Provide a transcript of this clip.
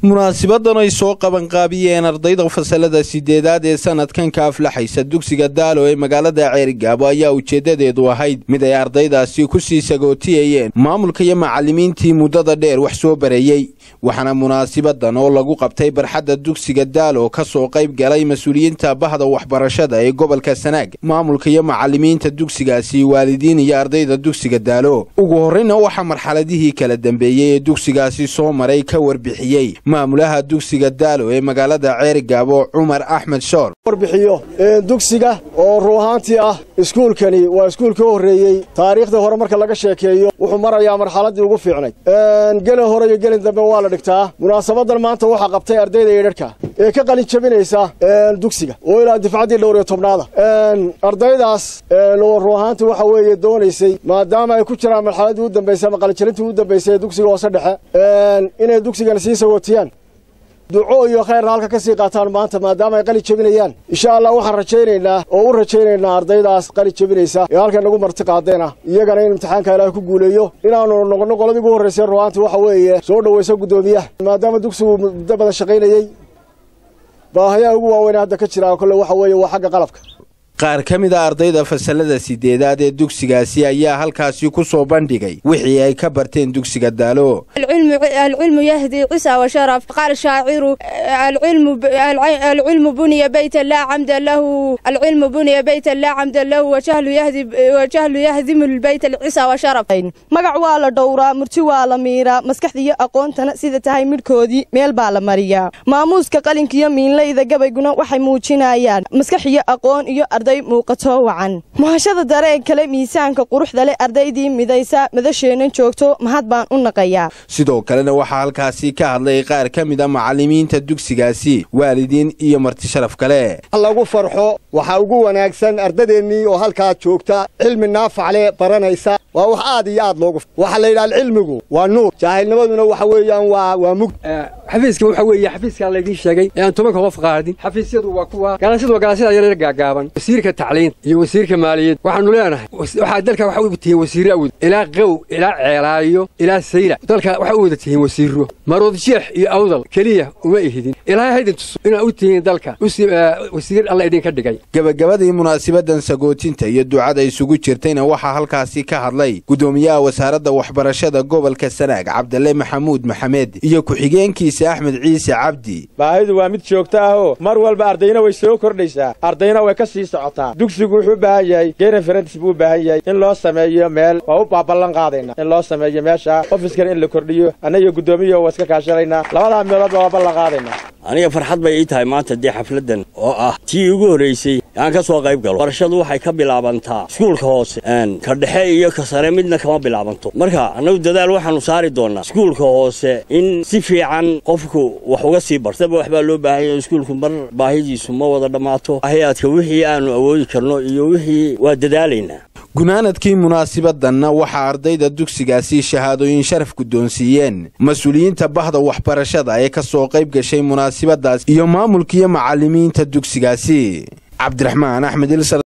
munaasibadan ay soo qabanqaabiyeen ardayda fasalada sideedaad ee sanadkan ka aflaxaysa dugsiga daalo ee magaalada ceerigaabo ayaa ujeedadeedu ahayd mid ay ardaydaasi ku sii sagootiyayeen maamulka iyo macallimiintii muddada dheer wax soo bareeyey waxaana munaasibadan oo lagu qabtay barxadda dugsiga daalo ka soo qayb galay mas-uuliyiinta bahda waxbarashada ee gobolka sanaag maamulka iyo macallimiinta dugsigaasi waalidiin iyo ardayda dugsiga daalo ugu horreyna waxaa marxaladihii kala dambeeyey ee dugsigaasi soo maray ka warbixiyey maamulaha dugsiga daalo ee magaalada ceerigaabo cumar axmed shoor warbixiyo dugsiga oo ruu ahaantii ah iskuulkani waa iskuulka u horreeyey taariikhdii hore marka laga sheekeeyo wuxuu marayaa marxaladdii ugu fiicnay gelin hore iyo gelin dambe waa la dhigtaa munaasabadan maanta waxaa qabtay ardayda eedharhka ee ka qalin jabinaysa dugsiga oo ilaa difcaddii dhowr iyo tobnaada ardaydaas oo ruu ahaantii waxa weeye doonaysay maadaama ay ku jiraan marxaladdii u dambaysay ama qalinjabintii u dambaysay ee dugsiga hoose dhexe inay dugsigana sii sagootiyaan duco iyo khayrna halka ka sii qaataan maanta maadaama ay qalin jebinayaan insha allah waxaan rajaynaynaa oo u rajaynaynaa ardaydaas qalin jebinaysa ee halkan nagu marti qaadeenah iyagana in imtixaanka ilaahay ku guuleeyo inaanu noqono qoladii ugu horraysay ruhaantii waxa weeye soo dhowaysa guddoomiyaha maadaama dugsigu muddo badan shaqaynayey baahayaha ugu waaweyn hadda ka jira kolle waxa weeye waa xagga qalabka qaar ka mid a ardayda fasalada sideedaad ee dugsigaasi ayaa halkaasi ku soo bandhigay wixii ay ka barteen dugsiga daalo العلم يهدي عسى وشرف قال الشاعر العلم العلم بني بيتا لا عمد له العلم بني بيتا لا عمد له وجهل يهدي وجهل يهدم البيت العسى وشرف magac waa la dhowraa murti waa la miiraa maskaxda iyo aqoontana sida tahay midhkoodii meel baa la mariyaa maamuuska qalinka iyo miinlayda gabayguna waxay muujinayaan maskax iyo aqoon iyo arday muuqato wacan muhashada dareen kale miisaanka quruxda leh ardaydii midaysa madasheennan joogto mahad baan u naqayaa sidoo kalena waxaa halkaasi ka hadlay qaar ka mid a macallimiinta dugsigaasi waalidiin iyo marti sharaf kale lagu farxo waxaa ugu wanaagsan ardadeennii oo halkaa joogta cilmi naafacle baranaysa waa wax aad iyo aad loogu waxaa la yidhaha cilmigu waa nuur jaahilnimaduna waxa weeyaan waa waa mugd xafiiska waxa weeye xafiiskaa laydiin sheegay ee aan tobanka qof qaadin xafiisyadu waa kuwa ganacsiyadu waa ganacsiyada yaryar gaagaaban wasiirka tacliinta iyo wasiirka maaliyadda waxaanu leenahay waxaa dalka waxa u tihiin wasiirro awd ilaa qow ilaa ceelaayo ilaa sayla dalka waxa u wada tihiin wasiirro marood jeex iyo awdal keliya uma ihidin ilaahay haydin tuso inaa u tihiin dalka wasiir alla idinka dhigay gebagabadii munaasibadan sagootinta iyo ducada isugu jirtayna waxaa halkaasi ka hadlay gudoomiyaha wasaaradda waxbarashada gobolka sanaag cabdalle maxamuud maxamed iyo ku-xigeenkiisa axmed ciise cabdi baahidu waa mid joogto ahoo mar walba ardayna way soo kordhaysaa ardayna way ka sii socotaa dugsigu wuxuu u baahan yahay gereferentis buu u baahan yahay in loo sameeyo meel waa u baaballan qaadayna in loo sameeyo meesha ofiskana in la kordhiyo annaga guddoomiyaho waa iska kaashanaynaa labadaa meeloodba waa ballan qaadaynaa aniga farxad bay ii tahay maanta dee xafladdan oo ah tii ugu horraysay aan ka soo qayb galo barashadu waxay ka bilaabantaa iskuulka hoose ka dhexe iyo ka sare midna kama bilaabanto marka annagu dadaal waxaannu saari doonnaa iskuulka hoose in si fiican qofku wax uga sii bartaba waxbaa loo baahanya iskuulku mar baahidiisu ma wada dhammaato hay-adka wixii aannu awoodi karno iyo wixii waa dadaalaynaa gunaanadkii munaasibadanna waxaa ardayda dugsigaasi shahaadooyin sharaf guddoonsiiyeen mas-uuliyiinta bahda waxbarashada ee ka soo qayb gashay munaasibadaas iyo maamulkiiyo macallimiinta dugsigaasi cabdiraxmaan axmed